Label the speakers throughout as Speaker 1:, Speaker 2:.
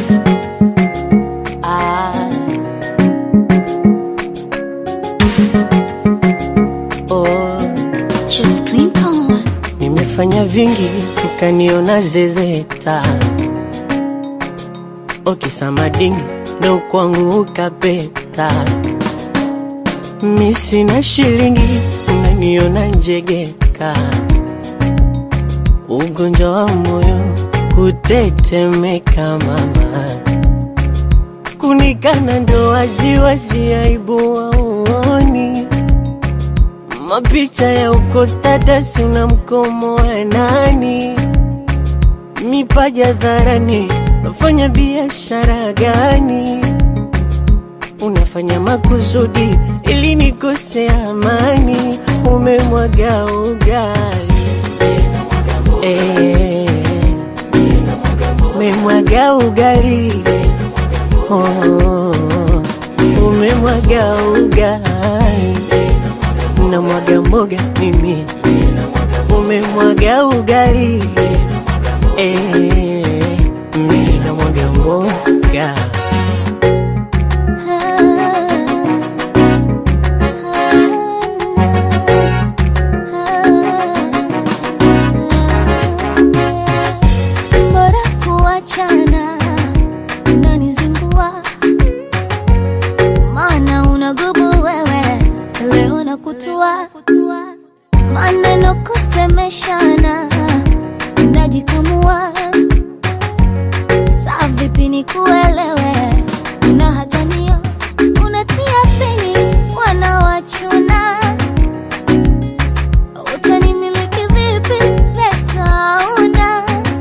Speaker 1: Ah. Oh.
Speaker 2: Just Clinton.
Speaker 1: Nimefanya vingi ukaniona zezeta, okisamadingi ndo kwangu ukapeta. Mi sina shilingi unaniona njegeka, ugonjwa wa moyo kutetemeka, mama kunikana ndo waziwazi, aibu waoni mapicha ya uko status una mkomo wa nani? Mipaja dharani, unafanya biashara gani? Unafanya makusudi ili nikose amani, umemwaga ugali Eh, umemwaga ugali oh, umemwaga ugali na mwaga mboga mimi, umemwaga ugali eh, mimi na mwaga mboga
Speaker 2: Bora kuachana, unanizingua maana unagubu wewe, leo nakutua maneno kusemeshana, unajikamua saa vipi nikuelewe, una hatania unatia peni wanawachuna utanimiliki vipi? Pesa una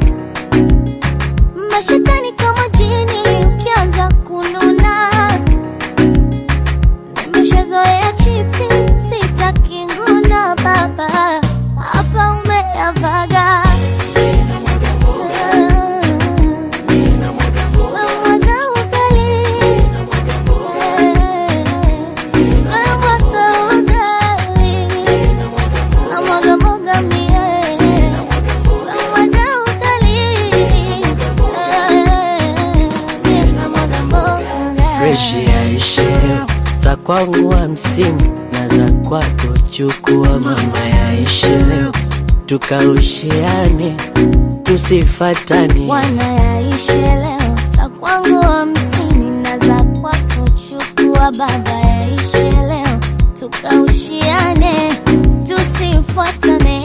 Speaker 2: mashetani kama jini, ukianza kununa. Nimeshazoea chipsi, sitaki nguna. Baba hapa umeyavaga Wemwaga ugali. Wemwaga ugali. Namwaga mboga mie. Namwaga ugali. Namwaga mboga.
Speaker 1: fresh yaishe leo, za kwangu hamsini na za kwako chukua, mama yaishe leo, tukaushiane tusifatane
Speaker 2: Wana yaishe leo, za kwangu hamsini na za kwako chukua. Baba yaishe leo, tukaushiane tusifuatane.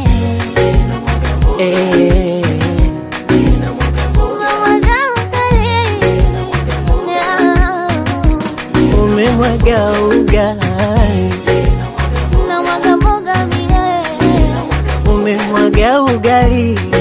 Speaker 1: eh,
Speaker 2: Namwaga ugali.
Speaker 1: umemwaga ugali
Speaker 2: Namwaga mboga mie.
Speaker 1: umemwaga ugali